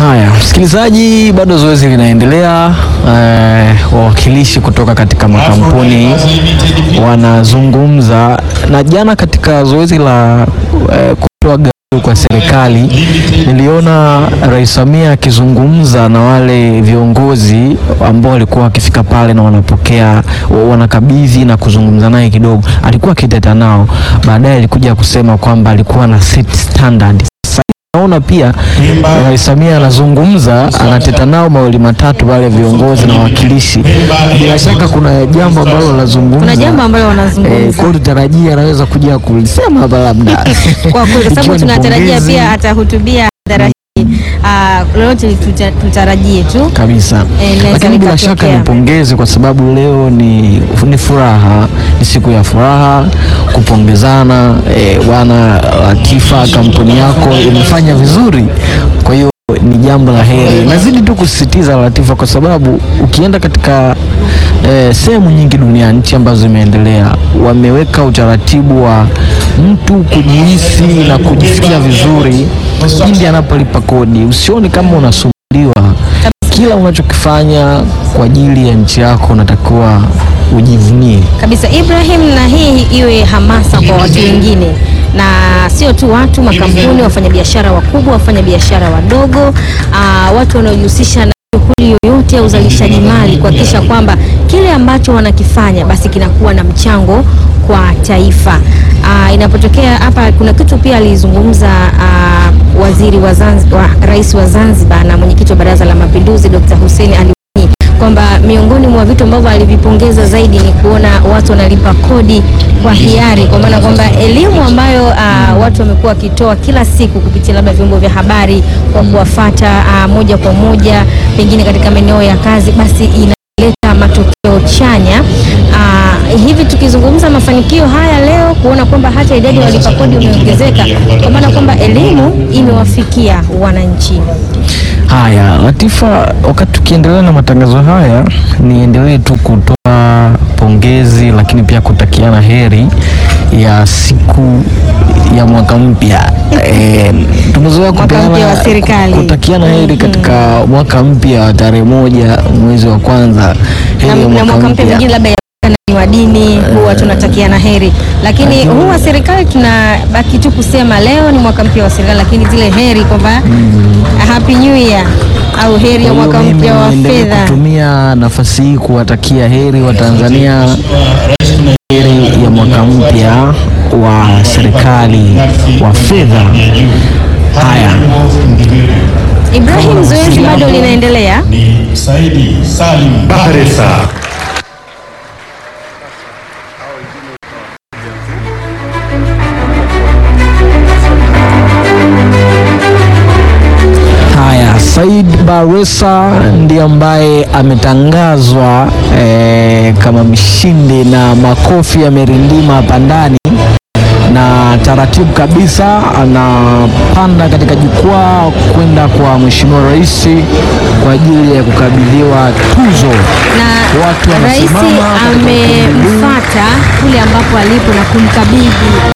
Haya, msikilizaji, bado zoezi linaendelea. Eh, wawakilishi kutoka katika makampuni wanazungumza, na jana katika zoezi la eh, kutoa gawio kwa serikali niliona Rais Samia akizungumza na wale viongozi ambao walikuwa wakifika pale na wanapokea wanakabidhi na kuzungumza naye kidogo, alikuwa akiteta nao, baadaye alikuja kusema kwamba alikuwa na set standard naona pia Rais Samia anazungumza anateta nao mawili matatu wale viongozi na wawakilishi. Bila shaka kuna jambo ambalo wanazungumza, Kuna jambo ambalo eh, wanazungumza kwa hiyo tutarajia anaweza kuja kulisema hapa labda kwa kweli, kwa sababu Ikiwa ni tunatarajia pongezi. pia atahutubia hadhara hii. Ah, lolote tuta- tutarajie tu kabisa Eh, inaweza lakini bila likatokea. shaka nipongeze kwa sababu leo ni, ni furaha, ni siku ya furaha kupongezana. Eh, bwana Latifa, kampuni yako imefanya vizuri, kwa hiyo ni jambo la heri. Nazidi tu kusisitiza Latifa, kwa sababu ukienda katika eh, sehemu nyingi duniani, nchi ambazo zimeendelea, wameweka utaratibu wa mtu kujihisi na kujisikia vizuri pindi anapolipa kodi. Usione kama unasumbuliwa kila unachokifanya kwa ajili ya nchi yako unatakiwa ujivunie. kabisa Ibrahim, na hii iwe hamasa kwa watu wengine na sio tu watu, makampuni, wafanyabiashara wakubwa, wafanyabiashara wadogo, aa, watu wanaojihusisha na shughuli yoyote ya uzalishaji mali, kuhakikisha kwamba kile ambacho wanakifanya basi kinakuwa na mchango kwa taifa. Aa, inapotokea hapa, kuna kitu pia alizungumza aa, waziri wa Zanzibar, rais wa Zanzibar na mwenyekiti wa Baraza la Mapinduzi Dr. Hussein Ali Mwinyi kwamba miongoni mwa vitu ambavyo alivipongeza zaidi ni kuona watu wanalipa kodi kwa hiari, kwa maana kwamba elimu ambayo ah, watu wamekuwa wakitoa kila siku kupitia labda vyombo vya habari kwa kuwafata ah, moja kwa moja pengine katika maeneo ya kazi, basi inaleta matokeo chanya. Ah, hivi tukizungumza mafanikio haya leo, kuona kwamba hata idadi ya walipa kodi imeongezeka, kwa maana kwamba elimu imewafikia wananchi. Haya, Latifa, wakati tukiendelea na matangazo haya, niendelee tu kutoa pongezi, lakini pia kutakiana heri ya siku ya mwaka mpya. E, tumezoea Mwaka mpya kupeana- wa serikali. kutakiana heri katika mwaka mpya wa tarehe moja mwezi wa kwanza, heri na, ya na mwaka mpya mwingine labda ya ni wa dini huwa tunatakiana heri, lakini huu wa serikali tunabaki tu kusema leo ni mwaka mpya wa serikali, lakini zile heri kwamba happy new year au heri ya Kwa hiyo mwaka mimi mpya wa niendelee fedha. kutumia nafasi hii kuwatakia heri wa Tanzania, heri ya mwaka mpya wa serikali wa fedha. Haya, Ibrahim, zoezi bado linaendelea. ni Saidi Salim Bahresa. haya, Said Baresa ndiye ambaye ametangazwa eh, kama mshindi na makofi yamerindima hapa ndani na taratibu kabisa anapanda katika jukwaa kwenda kwa Mheshimiwa Rais kwa ajili ya kukabidhiwa tuzo. na Watu rais wanasimama katika ukumbi huu. amemfata kule ambapo alipo na kumkabidhi